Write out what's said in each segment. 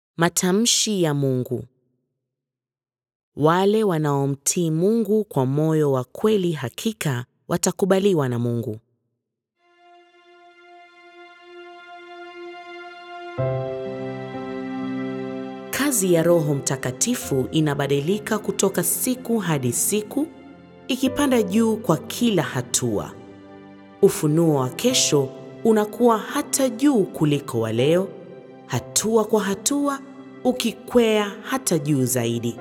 Matamshi ya Mungu. Wale wanaomtii Mungu kwa moyo wa kweli hakika watakubaliwa na Mungu. Kazi ya Roho Mtakatifu inabadilika kutoka siku hadi siku, ikipanda juu kwa kila hatua. Ufunuo wa kesho unakuwa hata juu kuliko wa leo, hatua kwa hatua, ukikwea hata juu zaidi.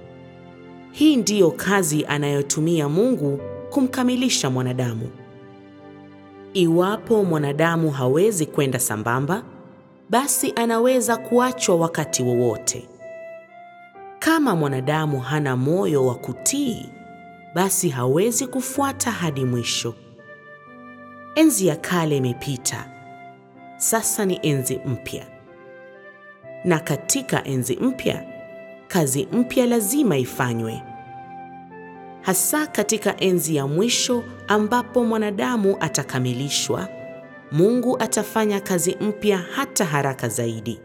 Hii ndiyo kazi anayotumia Mungu kumkamilisha mwanadamu. Iwapo mwanadamu hawezi kwenda sambamba, basi anaweza kuachwa wakati wowote. Kama mwanadamu hana moyo wa kutii, basi hawezi kufuata hadi mwisho. Enzi ya kale imepita, sasa ni enzi mpya, na katika enzi mpya kazi mpya lazima ifanywe, hasa katika enzi ya mwisho ambapo mwanadamu atakamilishwa. Mungu atafanya kazi mpya hata haraka zaidi.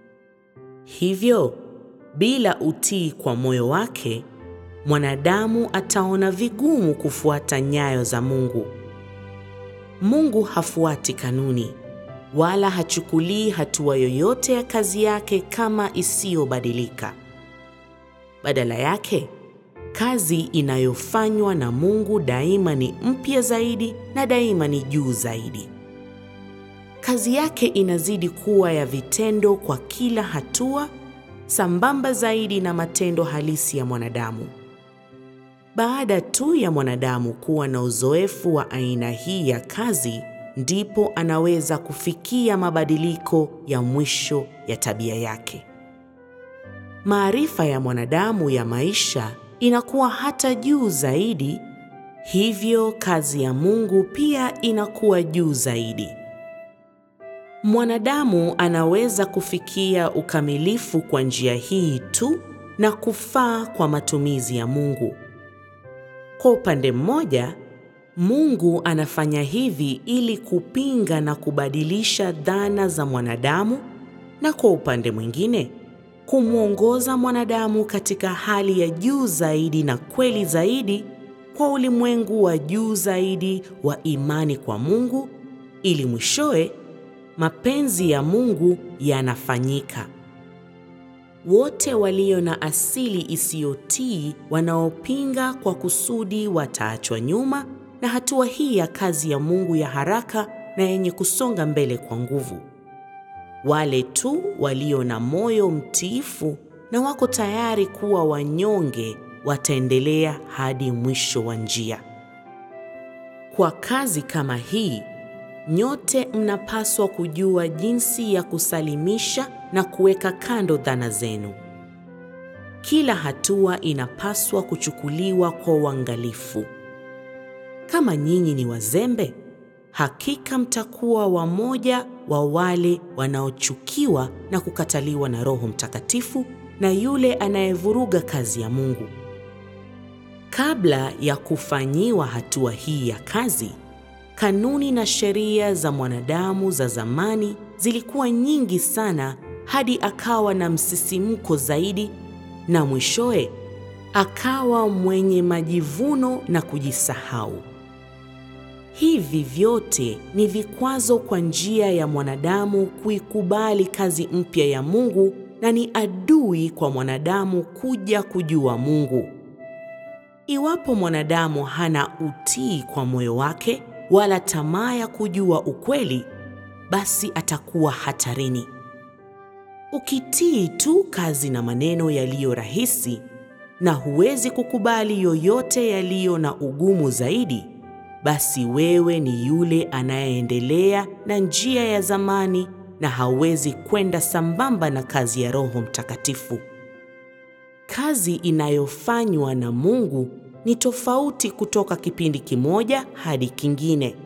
Hivyo, bila utii kwa moyo wake, mwanadamu ataona vigumu kufuata nyayo za Mungu. Mungu hafuati kanuni wala hachukulii hatua yoyote ya kazi yake kama isiyobadilika. Badala yake, kazi inayofanywa na Mungu daima ni mpya zaidi na daima ni juu zaidi. Kazi yake inazidi kuwa ya vitendo kwa kila hatua, sambamba zaidi na matendo halisi ya mwanadamu. Baada tu ya mwanadamu kuwa na uzoefu wa aina hii ya kazi, ndipo anaweza kufikia mabadiliko ya mwisho ya tabia yake. Maarifa ya mwanadamu ya maisha inakuwa hata juu zaidi, hivyo kazi ya Mungu pia inakuwa juu zaidi. Mwanadamu anaweza kufikia ukamilifu kwa njia hii tu na kufaa kwa matumizi ya Mungu. Kwa upande mmoja, Mungu anafanya hivi ili kupinga na kubadilisha dhana za mwanadamu, na kwa upande mwingine, kumwongoza mwanadamu katika hali ya juu zaidi na kweli zaidi kwa ulimwengu wa juu zaidi wa imani kwa Mungu, ili mwishowe mapenzi ya Mungu yanafanyika. Wote walio na asili isiyotii wanaopinga kwa kusudi wataachwa nyuma na hatua hii ya kazi ya Mungu ya haraka na yenye kusonga mbele kwa nguvu. Wale tu walio na moyo mtiifu na wako tayari kuwa wanyonge wataendelea hadi mwisho wa njia. Kwa kazi kama hii, nyote mnapaswa kujua jinsi ya kusalimisha na kuweka kando dhana zenu. Kila hatua inapaswa kuchukuliwa kwa uangalifu. Kama nyinyi ni wazembe, hakika mtakuwa wamoja wa wale wanaochukiwa na kukataliwa na Roho Mtakatifu na yule anayevuruga kazi ya Mungu. Kabla ya kufanyiwa hatua hii ya kazi, kanuni na sheria za mwanadamu za zamani zilikuwa nyingi sana hadi akawa na msisimko zaidi na mwishowe akawa mwenye majivuno na kujisahau. Hivi vyote ni vikwazo kwa njia ya mwanadamu kuikubali kazi mpya ya Mungu na ni adui kwa mwanadamu kuja kujua Mungu. Iwapo mwanadamu hana utii kwa moyo wake wala tamaa ya kujua ukweli, basi atakuwa hatarini. Ukitii tu kazi na maneno yaliyo rahisi na huwezi kukubali yoyote yaliyo na ugumu zaidi, basi wewe ni yule anayeendelea na njia ya zamani na hawezi kwenda sambamba na kazi ya Roho Mtakatifu. Kazi inayofanywa na Mungu ni tofauti kutoka kipindi kimoja hadi kingine.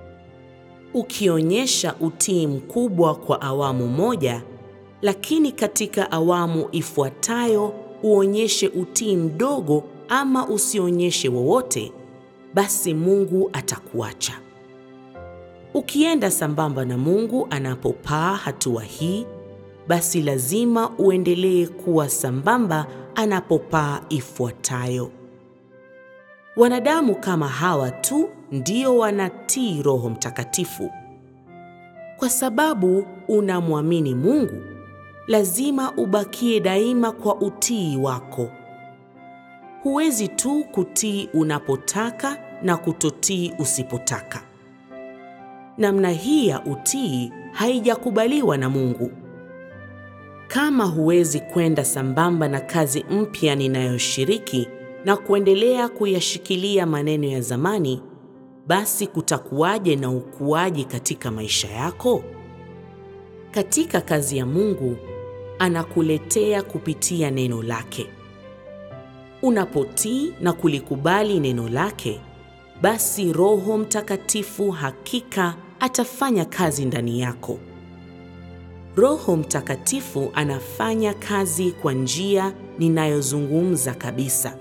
Ukionyesha utii mkubwa kwa awamu moja, lakini katika awamu ifuatayo uonyeshe utii mdogo ama usionyeshe wowote, basi Mungu atakuacha. Ukienda sambamba na Mungu anapopaa hatua hii, basi lazima uendelee kuwa sambamba anapopaa ifuatayo. Wanadamu kama hawa tu ndio wanatii Roho Mtakatifu. Kwa sababu unamwamini Mungu, lazima ubakie daima kwa utii wako. Huwezi tu kutii unapotaka na kutotii usipotaka. Namna hii ya utii haijakubaliwa na Mungu. Kama huwezi kwenda sambamba na kazi mpya ninayoshiriki na kuendelea kuyashikilia maneno ya zamani, basi kutakuwaje na ukuaji katika maisha yako? Katika kazi ya Mungu anakuletea kupitia neno lake. Unapotii na kulikubali neno lake, basi Roho Mtakatifu hakika atafanya kazi ndani yako. Roho Mtakatifu anafanya kazi kwa njia ninayozungumza kabisa.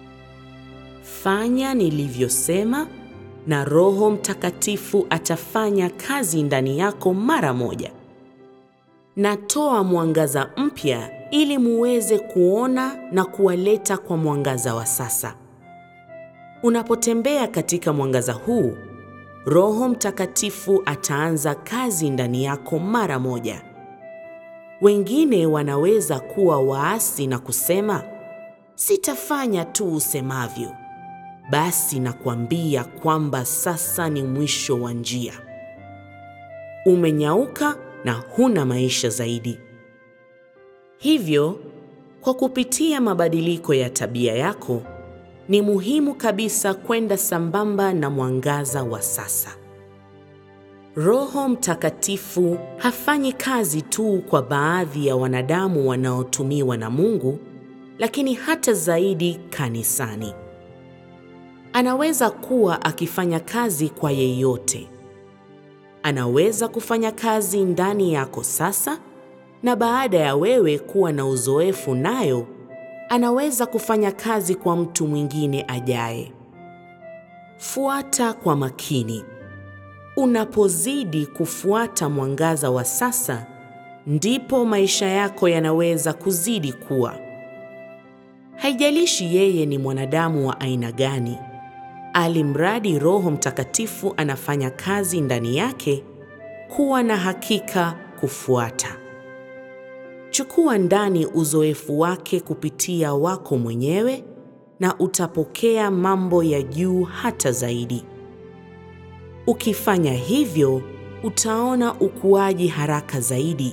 Fanya nilivyosema na Roho Mtakatifu atafanya kazi ndani yako mara moja. Natoa mwangaza mpya ili muweze kuona na kuwaleta kwa mwangaza wa sasa. Unapotembea katika mwangaza huu, Roho Mtakatifu ataanza kazi ndani yako mara moja. Wengine wanaweza kuwa waasi na kusema, sitafanya tu usemavyo. Basi nakwambia kwamba sasa ni mwisho wa njia. Umenyauka na huna maisha zaidi. Hivyo, kwa kupitia mabadiliko ya tabia yako, ni muhimu kabisa kwenda sambamba na mwangaza wa sasa. Roho Mtakatifu hafanyi kazi tu kwa baadhi ya wanadamu wanaotumiwa na Mungu, lakini hata zaidi kanisani. Anaweza kuwa akifanya kazi kwa yeyote. Anaweza kufanya kazi ndani yako sasa, na baada ya wewe kuwa na uzoefu nayo, anaweza kufanya kazi kwa mtu mwingine ajaye. Fuata kwa makini. Unapozidi kufuata mwangaza wa sasa, ndipo maisha yako yanaweza kuzidi kuwa. Haijalishi yeye ni mwanadamu wa aina gani, alimradi Roho Mtakatifu anafanya kazi ndani yake, kuwa na hakika kufuata. Chukua ndani uzoefu wake kupitia wako mwenyewe na utapokea mambo ya juu hata zaidi. Ukifanya hivyo, utaona ukuaji haraka zaidi.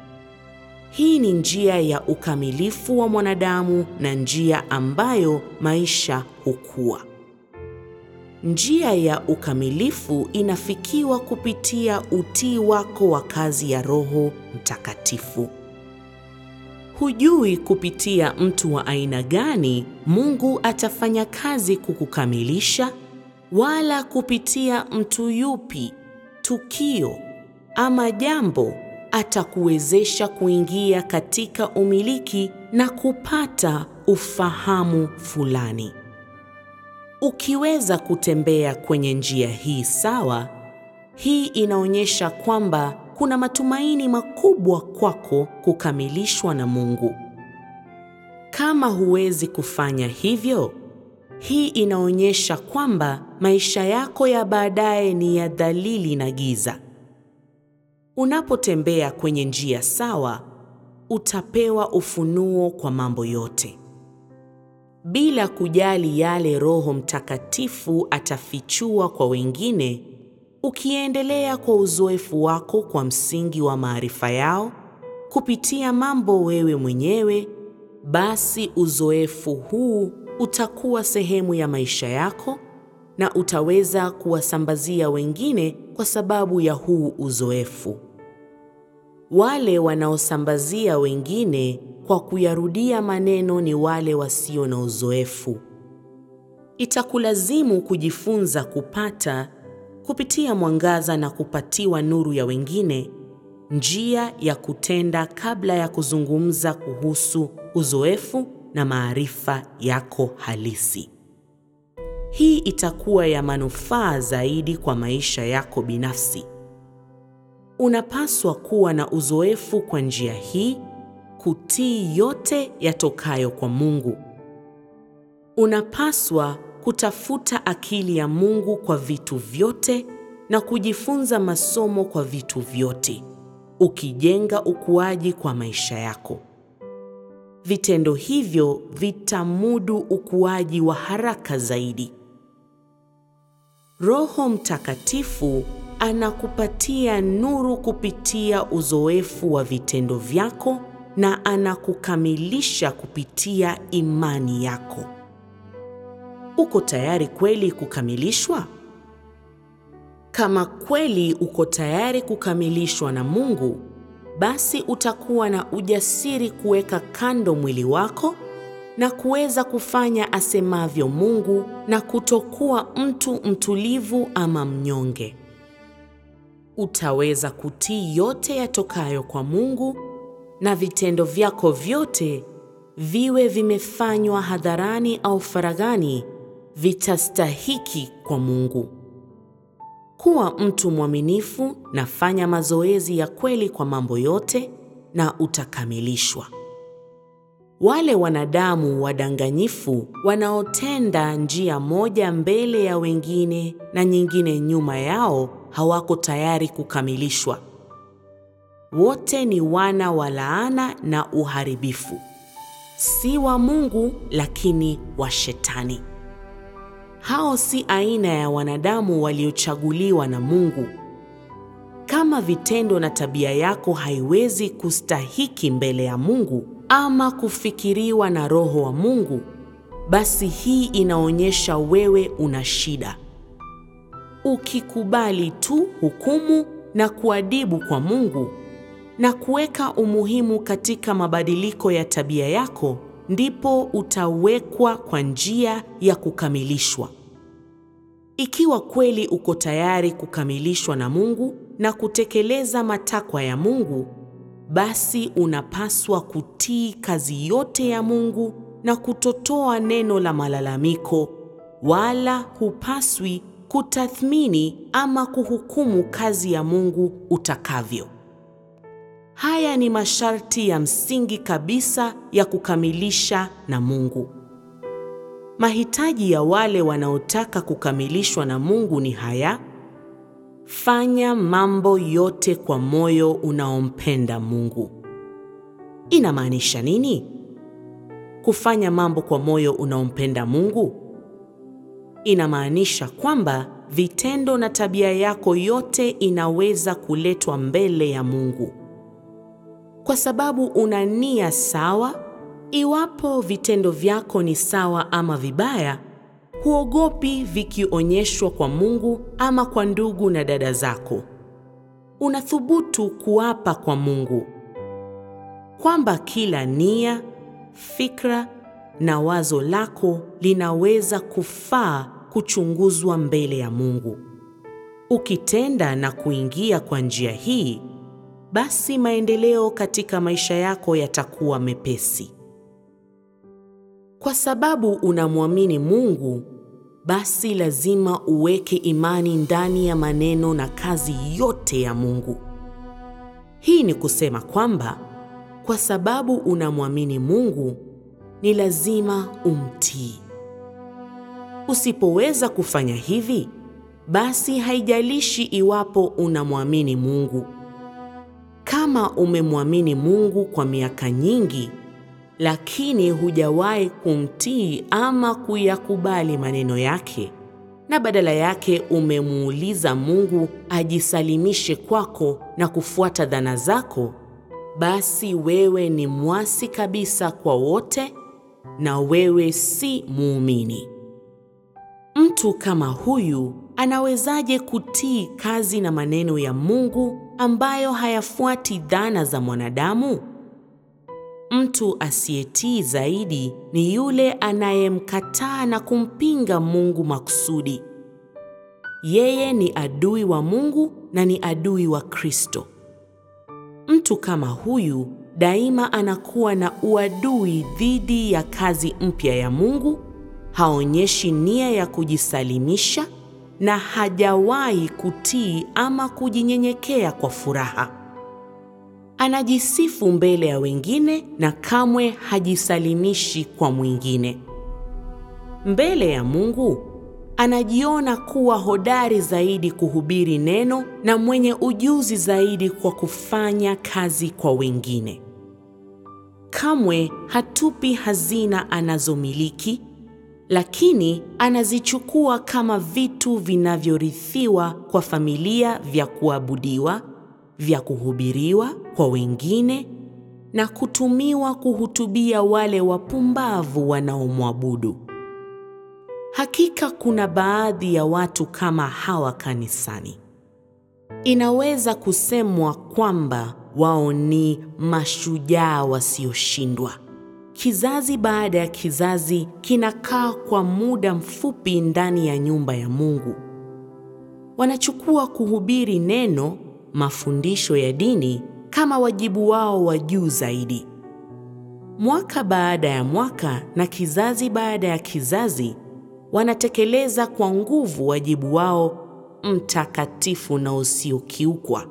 Hii ni njia ya ukamilifu wa mwanadamu na njia ambayo maisha hukua. Njia ya ukamilifu inafikiwa kupitia utii wako wa kazi ya Roho Mtakatifu. Hujui kupitia mtu wa aina gani Mungu atafanya kazi kukukamilisha, wala kupitia mtu yupi, tukio ama jambo atakuwezesha kuingia katika umiliki na kupata ufahamu fulani. Ukiweza kutembea kwenye njia hii sawa, hii inaonyesha kwamba kuna matumaini makubwa kwako kukamilishwa na Mungu. Kama huwezi kufanya hivyo, hii inaonyesha kwamba maisha yako ya baadaye ni ya dhalili na giza. Unapotembea kwenye njia sawa, utapewa ufunuo kwa mambo yote. Bila kujali yale Roho Mtakatifu atafichua kwa wengine, ukiendelea kwa uzoefu wako kwa msingi wa maarifa yao kupitia mambo wewe mwenyewe, basi uzoefu huu utakuwa sehemu ya maisha yako na utaweza kuwasambazia wengine kwa sababu ya huu uzoefu. Wale wanaosambazia wengine kwa kuyarudia maneno ni wale wasio na uzoefu. Itakulazimu kujifunza kupata kupitia mwangaza na kupatiwa nuru ya wengine njia ya kutenda kabla ya kuzungumza kuhusu uzoefu na maarifa yako halisi. Hii itakuwa ya manufaa zaidi kwa maisha yako binafsi. Unapaswa kuwa na uzoefu kwa njia hii, kutii yote yatokayo kwa Mungu. Unapaswa kutafuta akili ya Mungu kwa vitu vyote na kujifunza masomo kwa vitu vyote, ukijenga ukuaji kwa maisha yako. Vitendo hivyo vitamudu ukuaji wa haraka zaidi. Roho Mtakatifu anakupatia nuru kupitia uzoefu wa vitendo vyako na anakukamilisha kupitia imani yako. Uko tayari kweli kukamilishwa? Kama kweli uko tayari kukamilishwa na Mungu, basi utakuwa na ujasiri kuweka kando mwili wako na kuweza kufanya asemavyo Mungu na kutokuwa mtu mtulivu ama mnyonge. Utaweza kutii yote yatokayo kwa Mungu na vitendo vyako vyote viwe vimefanywa hadharani au faraghani, vitastahiki kwa Mungu. Kuwa mtu mwaminifu na fanya mazoezi ya kweli kwa mambo yote na utakamilishwa. Wale wanadamu wadanganyifu wanaotenda njia moja mbele ya wengine na nyingine nyuma yao hawako tayari kukamilishwa. Wote ni wana wa laana na uharibifu, si wa Mungu lakini wa Shetani. Hao si aina ya wanadamu waliochaguliwa na Mungu. Kama vitendo na tabia yako haiwezi kustahiki mbele ya Mungu ama kufikiriwa na Roho wa Mungu, basi hii inaonyesha wewe una shida. Ukikubali tu hukumu na kuadibu kwa Mungu na kuweka umuhimu katika mabadiliko ya tabia yako, ndipo utawekwa kwa njia ya kukamilishwa. Ikiwa kweli uko tayari kukamilishwa na Mungu na kutekeleza matakwa ya Mungu, basi unapaswa kutii kazi yote ya Mungu na kutotoa neno la malalamiko, wala hupaswi kutathmini ama kuhukumu kazi ya Mungu utakavyo. Haya ni masharti ya msingi kabisa ya kukamilisha na Mungu. Mahitaji ya wale wanaotaka kukamilishwa na Mungu ni haya: fanya mambo yote kwa moyo unaompenda Mungu. Inamaanisha nini? Kufanya mambo kwa moyo unaompenda Mungu inamaanisha kwamba vitendo na tabia yako yote inaweza kuletwa mbele ya Mungu kwa sababu una nia sawa. Iwapo vitendo vyako ni sawa ama vibaya, huogopi vikionyeshwa kwa Mungu ama kwa ndugu na dada zako. Unathubutu kuapa kwa Mungu kwamba kila nia, fikra na wazo lako linaweza kufaa kuchunguzwa mbele ya Mungu. Ukitenda na kuingia kwa njia hii, basi maendeleo katika maisha yako yatakuwa mepesi. Kwa sababu unamwamini Mungu, basi lazima uweke imani ndani ya maneno na kazi yote ya Mungu. Hii ni kusema kwamba kwa sababu unamwamini Mungu, ni lazima umtii. Usipoweza kufanya hivi, basi haijalishi iwapo unamwamini Mungu. Kama umemwamini Mungu kwa miaka nyingi, lakini hujawahi kumtii ama kuyakubali maneno yake, na badala yake umemuuliza Mungu ajisalimishe kwako na kufuata dhana zako, basi wewe ni mwasi kabisa kwa wote na wewe si muumini. Mtu kama huyu anawezaje kutii kazi na maneno ya Mungu ambayo hayafuati dhana za mwanadamu? Mtu asiyetii zaidi ni yule anayemkataa na kumpinga Mungu makusudi. Yeye ni adui wa Mungu na ni adui wa Kristo. Mtu kama huyu daima anakuwa na uadui dhidi ya kazi mpya ya Mungu, haonyeshi nia ya kujisalimisha na hajawahi kutii ama kujinyenyekea kwa furaha. Anajisifu mbele ya wengine na kamwe hajisalimishi kwa mwingine. Mbele ya Mungu anajiona kuwa hodari zaidi kuhubiri neno na mwenye ujuzi zaidi kwa kufanya kazi kwa wengine. Kamwe hatupi hazina anazomiliki, lakini anazichukua kama vitu vinavyorithiwa kwa familia vya kuabudiwa, vya kuhubiriwa kwa wengine na kutumiwa kuhutubia wale wapumbavu wanaomwabudu. Hakika kuna baadhi ya watu kama hawa kanisani. Inaweza kusemwa kwamba wao ni mashujaa wasioshindwa. Kizazi baada ya kizazi kinakaa kwa muda mfupi ndani ya nyumba ya Mungu. Wanachukua kuhubiri neno, mafundisho ya dini kama wajibu wao wa juu zaidi. Mwaka baada ya mwaka na kizazi baada ya kizazi wanatekeleza kwa nguvu wajibu wao mtakatifu na usiokiukwa.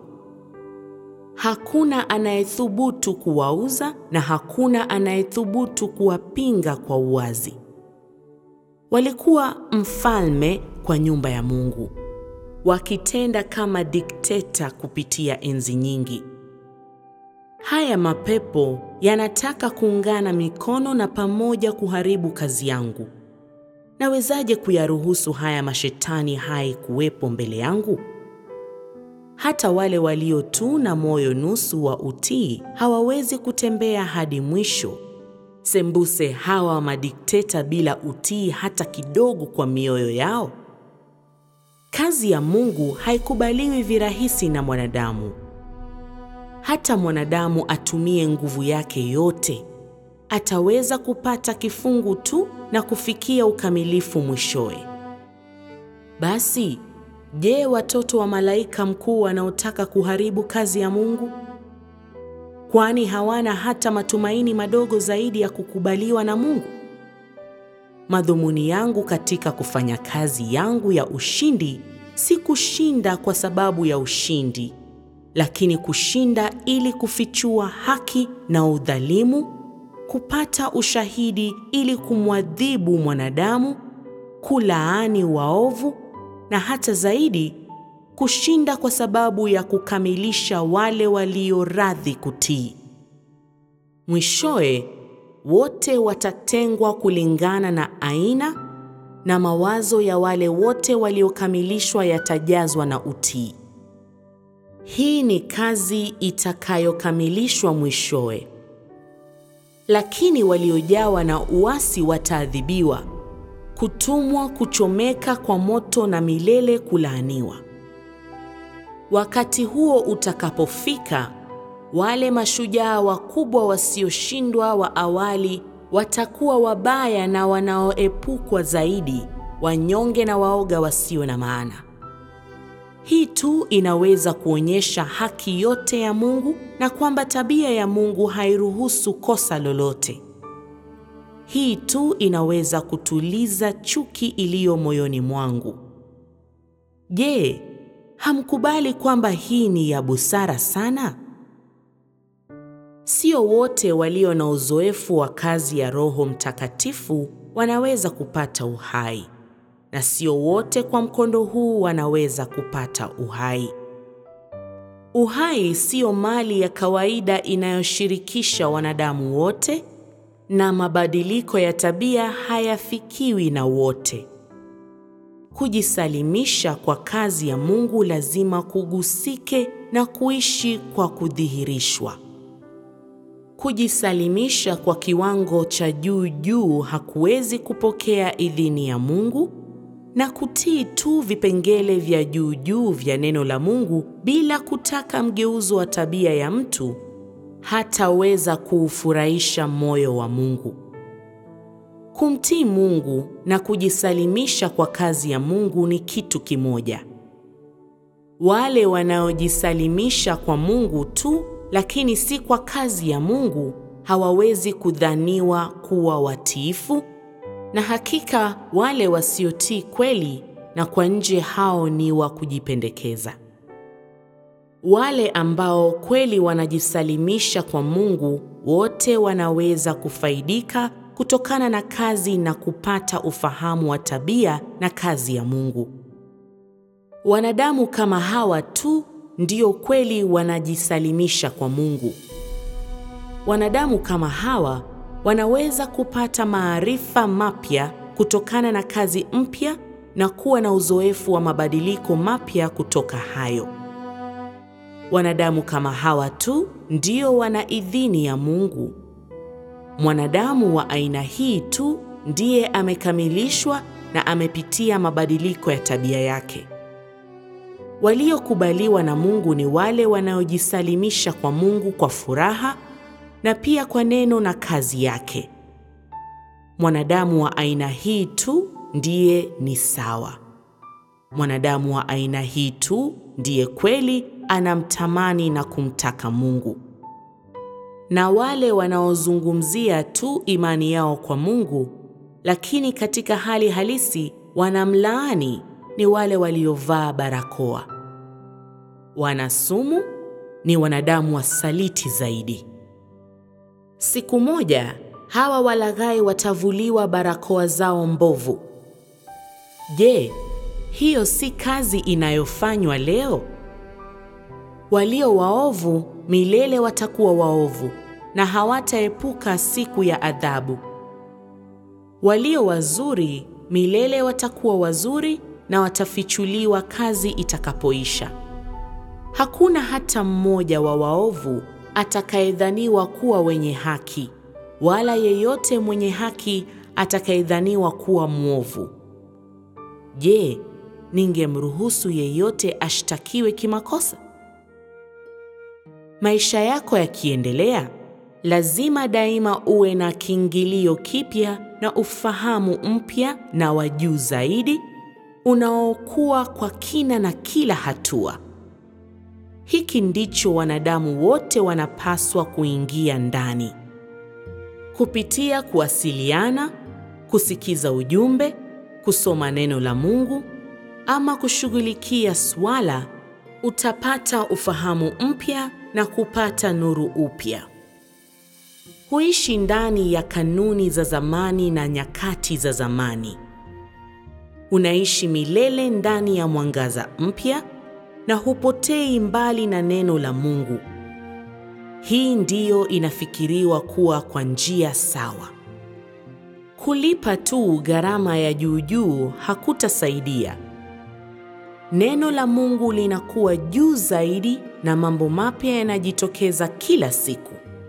Hakuna anayethubutu kuwauza na hakuna anayethubutu kuwapinga kwa uwazi. Walikuwa mfalme kwa nyumba ya Mungu, wakitenda kama dikteta kupitia enzi nyingi. Haya mapepo yanataka kuungana mikono na pamoja kuharibu kazi yangu. Nawezaje kuyaruhusu haya mashetani hai kuwepo mbele yangu? Hata wale walio tu na moyo nusu wa utii hawawezi kutembea hadi mwisho. Sembuse hawa madikteta bila utii hata kidogo kwa mioyo yao. Kazi ya Mungu haikubaliwi virahisi na mwanadamu. Hata mwanadamu atumie nguvu yake yote, ataweza kupata kifungu tu na kufikia ukamilifu mwishowe. Basi, je, watoto wa malaika mkuu wanaotaka kuharibu kazi ya Mungu? Kwani hawana hata matumaini madogo zaidi ya kukubaliwa na Mungu? Madhumuni yangu katika kufanya kazi yangu ya ushindi si kushinda kwa sababu ya ushindi, lakini kushinda ili kufichua haki na udhalimu, kupata ushahidi ili kumwadhibu mwanadamu, kulaani waovu na hata zaidi kushinda kwa sababu ya kukamilisha wale walio radhi kutii. Mwishowe wote watatengwa kulingana na aina na mawazo ya wale wote waliokamilishwa yatajazwa na utii. Hii ni kazi itakayokamilishwa mwishowe. Lakini waliojawa na uasi wataadhibiwa, kutumwa kuchomeka kwa moto na milele kulaaniwa. Wakati huo utakapofika, wale mashujaa wakubwa wasioshindwa wa awali watakuwa wabaya na wanaoepukwa zaidi, wanyonge na waoga wasio na maana. Hii tu inaweza kuonyesha haki yote ya Mungu na kwamba tabia ya Mungu hairuhusu kosa lolote. Hii tu inaweza kutuliza chuki iliyo moyoni mwangu. Je, hamkubali kwamba hii ni ya busara sana? Sio wote walio na uzoefu wa kazi ya Roho Mtakatifu wanaweza kupata uhai, na sio wote kwa mkondo huu wanaweza kupata uhai. Uhai siyo mali ya kawaida inayoshirikisha wanadamu wote, na mabadiliko ya tabia hayafikiwi na wote. Kujisalimisha kwa kazi ya Mungu lazima kugusike na kuishi kwa kudhihirishwa. Kujisalimisha kwa kiwango cha juu juu hakuwezi kupokea idhini ya Mungu na kutii tu vipengele vya juu juu vya neno la Mungu bila kutaka mgeuzo wa tabia ya mtu hataweza kuufurahisha moyo wa Mungu. Kumtii Mungu na kujisalimisha kwa kazi ya Mungu ni kitu kimoja. Wale wanaojisalimisha kwa Mungu tu lakini si kwa kazi ya Mungu hawawezi kudhaniwa kuwa watiifu, na hakika wale wasiotii kweli na kwa nje hao ni wa kujipendekeza. Wale ambao kweli wanajisalimisha kwa Mungu wote wanaweza kufaidika kutokana na kazi na kupata ufahamu wa tabia na kazi ya Mungu. Wanadamu kama hawa tu ndio kweli wanajisalimisha kwa Mungu. Wanadamu kama hawa wanaweza kupata maarifa mapya kutokana na kazi mpya na kuwa na uzoefu wa mabadiliko mapya kutoka hayo. Wanadamu kama hawa tu ndio wana idhini ya Mungu. Mwanadamu wa aina hii tu ndiye amekamilishwa na amepitia mabadiliko ya tabia yake. Waliokubaliwa na Mungu ni wale wanaojisalimisha kwa Mungu kwa furaha na pia kwa neno na kazi yake. Mwanadamu wa aina hii tu ndiye ni sawa. Mwanadamu wa aina hii tu ndiye kweli anamtamani na kumtaka Mungu. Na wale wanaozungumzia tu imani yao kwa Mungu, lakini katika hali halisi wanamlaani ni wale waliovaa barakoa. Wanasumu ni wanadamu wasaliti zaidi. Siku moja hawa walaghai watavuliwa barakoa zao mbovu. Je, hiyo si kazi inayofanywa leo? Walio waovu milele watakuwa waovu na hawataepuka siku ya adhabu. Walio wazuri milele watakuwa wazuri na watafichuliwa kazi itakapoisha. Hakuna hata mmoja wa waovu atakayedhaniwa kuwa wenye haki, wala yeyote mwenye haki atakayedhaniwa kuwa mwovu. Je, ningemruhusu yeyote ashtakiwe kimakosa? Maisha yako yakiendelea, lazima daima uwe na kiingilio kipya na ufahamu mpya na wa juu zaidi unaokuwa kwa kina na kila hatua. Hiki ndicho wanadamu wote wanapaswa kuingia ndani. Kupitia kuwasiliana, kusikiza ujumbe, kusoma neno la Mungu ama kushughulikia swala, utapata ufahamu mpya na kupata nuru upya. Huishi ndani ya kanuni za zamani na nyakati za zamani. Unaishi milele ndani ya mwangaza mpya na hupotei mbali na neno la Mungu. Hii ndiyo inafikiriwa kuwa kwa njia sawa. Kulipa tu gharama ya juu juu hakutasaidia. Neno la Mungu linakuwa juu zaidi na mambo mapya yanajitokeza kila siku.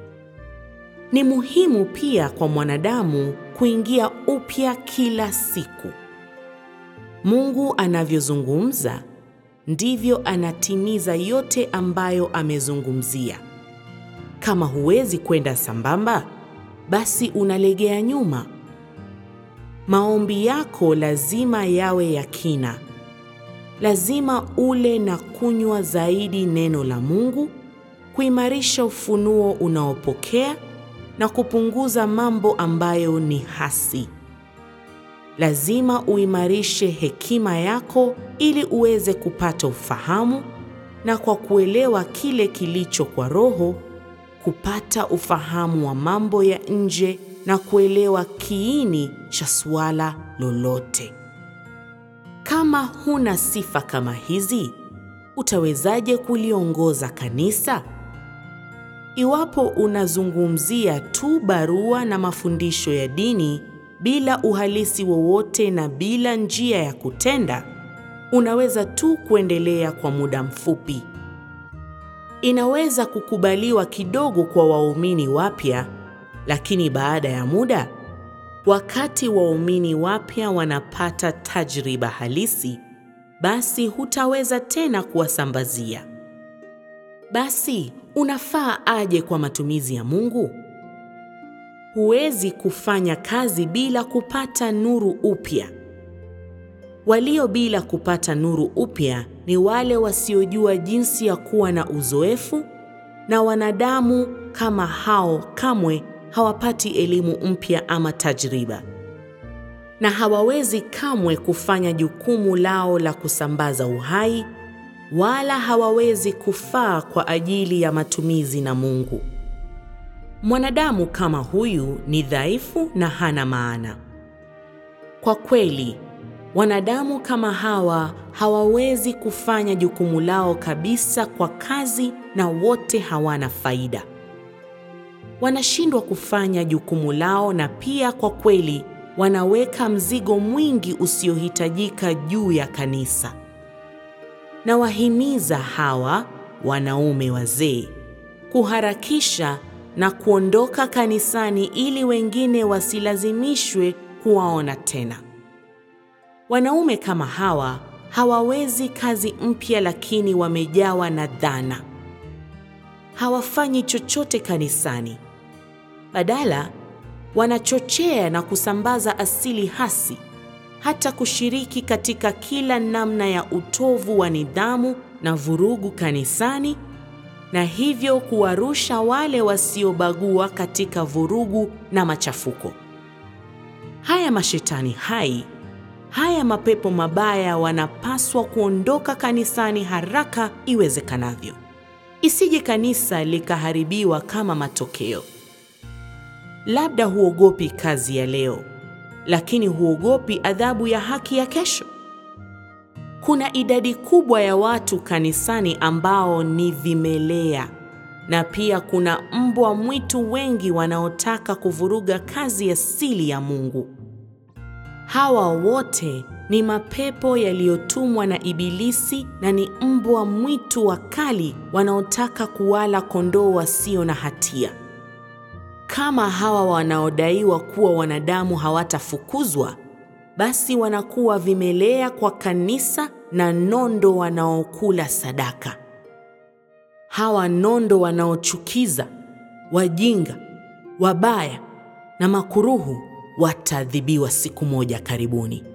Ni muhimu pia kwa mwanadamu kuingia upya kila siku. Mungu anavyozungumza ndivyo anatimiza yote ambayo amezungumzia. Kama huwezi kwenda sambamba, basi unalegea nyuma. Maombi yako lazima yawe ya kina. Lazima ule na kunywa zaidi neno la Mungu, kuimarisha ufunuo unaopokea na kupunguza mambo ambayo ni hasi. Lazima uimarishe hekima yako ili uweze kupata ufahamu na kwa kuelewa kile kilicho kwa Roho, kupata ufahamu wa mambo ya nje na kuelewa kiini cha suala lolote. Kama huna sifa kama hizi, utawezaje kuliongoza kanisa? Iwapo unazungumzia tu barua na mafundisho ya dini bila uhalisi wowote na bila njia ya kutenda, unaweza tu kuendelea kwa muda mfupi. Inaweza kukubaliwa kidogo kwa waumini wapya, lakini baada ya muda, wakati waumini wapya wanapata tajriba halisi, basi hutaweza tena kuwasambazia. Basi unafaa aje kwa matumizi ya Mungu? Huwezi kufanya kazi bila kupata nuru upya. Walio bila kupata nuru upya ni wale wasiojua jinsi ya kuwa na uzoefu, na wanadamu kama hao kamwe hawapati elimu mpya ama tajriba. na hawawezi kamwe kufanya jukumu lao la kusambaza uhai, wala hawawezi kufaa kwa ajili ya matumizi na Mungu. Mwanadamu kama huyu ni dhaifu na hana maana. Kwa kweli, wanadamu kama hawa hawawezi kufanya jukumu lao kabisa kwa kazi na wote hawana faida. Wanashindwa kufanya jukumu lao na pia kwa kweli wanaweka mzigo mwingi usiohitajika juu ya kanisa. Na wahimiza hawa wanaume wazee kuharakisha na kuondoka kanisani ili wengine wasilazimishwe kuwaona tena. Wanaume kama hawa hawawezi kazi mpya, lakini wamejawa na dhana. Hawafanyi chochote kanisani, badala wanachochea na kusambaza asili hasi, hata kushiriki katika kila namna ya utovu wa nidhamu na vurugu kanisani, na hivyo kuwarusha wale wasiobagua katika vurugu na machafuko. Haya mashetani hai, haya mapepo mabaya wanapaswa kuondoka kanisani haraka iwezekanavyo, isije kanisa likaharibiwa kama matokeo. Labda huogopi kazi ya leo, lakini huogopi adhabu ya haki ya kesho. Kuna idadi kubwa ya watu kanisani ambao ni vimelea, na pia kuna mbwa mwitu wengi wanaotaka kuvuruga kazi asili ya Mungu. Hawa wote ni mapepo yaliyotumwa na Ibilisi na ni mbwa mwitu wakali wanaotaka kuwala kondoo wasio na hatia. Kama hawa wanaodaiwa kuwa wanadamu hawatafukuzwa, basi wanakuwa vimelea kwa kanisa na nondo wanaokula sadaka. Hawa nondo wanaochukiza, wajinga, wabaya na makuruhu wataadhibiwa siku moja karibuni.